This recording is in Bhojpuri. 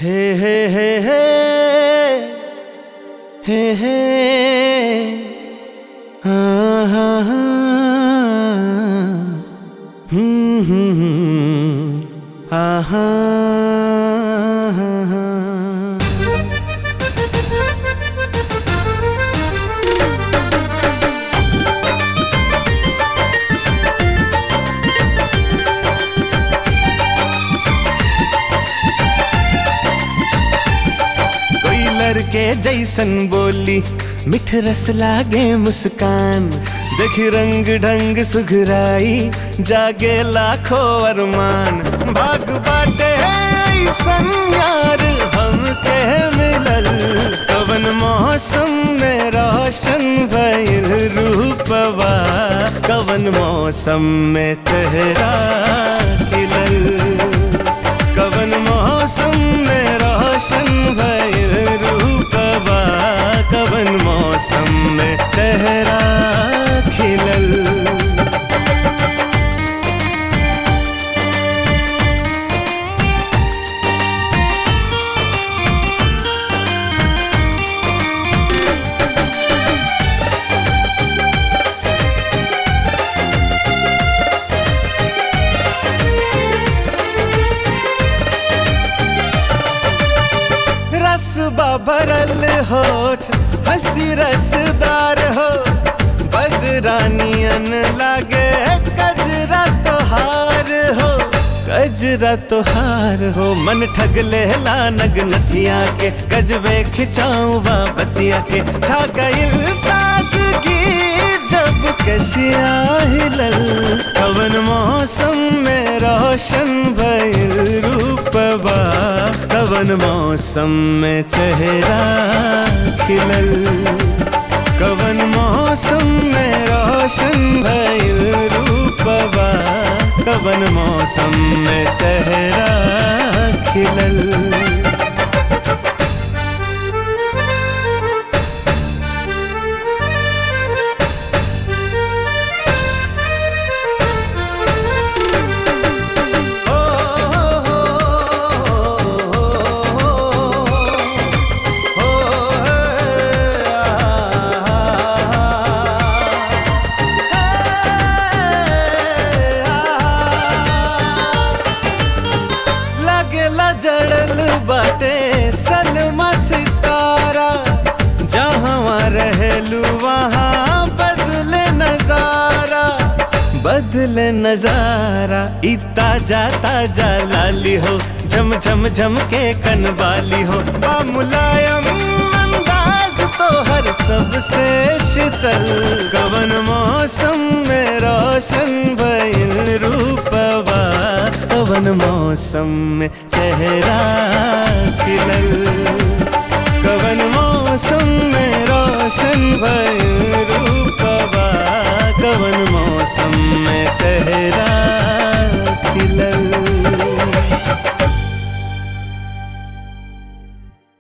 हे हे हे हे हे हे हाँ हाँ हाँ हम्म हम्म हम्म आहा हाँ हाँ कोई लड़के जैसन बोली मिठ रस लागे मुस्कान देख रंग ढंग सुघराई जागे लाखों अरमान भाग बाटे ऐसन यार हमके मिलल कवन मौसम में रोशन भइल रूपवा कवन मौसम में चेहरा खिलल कवन मौसम में रोशन भइल रूपवा कवन मौसम में चेहरा खिलल रस भरल होठ हंसी रसदार हो बदरानियन लागे कजरा तोहार हो कजरा तोहार हो मन ठग लेला नग नथिया के गजबे खिंचाऊं वा बतिया के छा गइल तासगी जब कसिया हिलल कवन मौसम में रोशन भइल रूपवा कवन मौसम में चेहरा खिलल कवन मौसम में रोशन भइल रूपवा कवन मौसम में चेहरा खिलल लगेला जड़ल बाटे सलमा सितारा जहाँ रहलू वहाँ बदले नजारा बदले नजारा ई ताजा ताजा लाली हो झम झम झम के कनवाली हो बा मुलायम अंदाज तो हर सबसे शीतल कवन मौसम में रोशन भइल रूपवा कवन मौसम में चेहरा खिलल कवन मौसम में रोशन भइल रूपवा कवन मौसम में चेहरा खिलल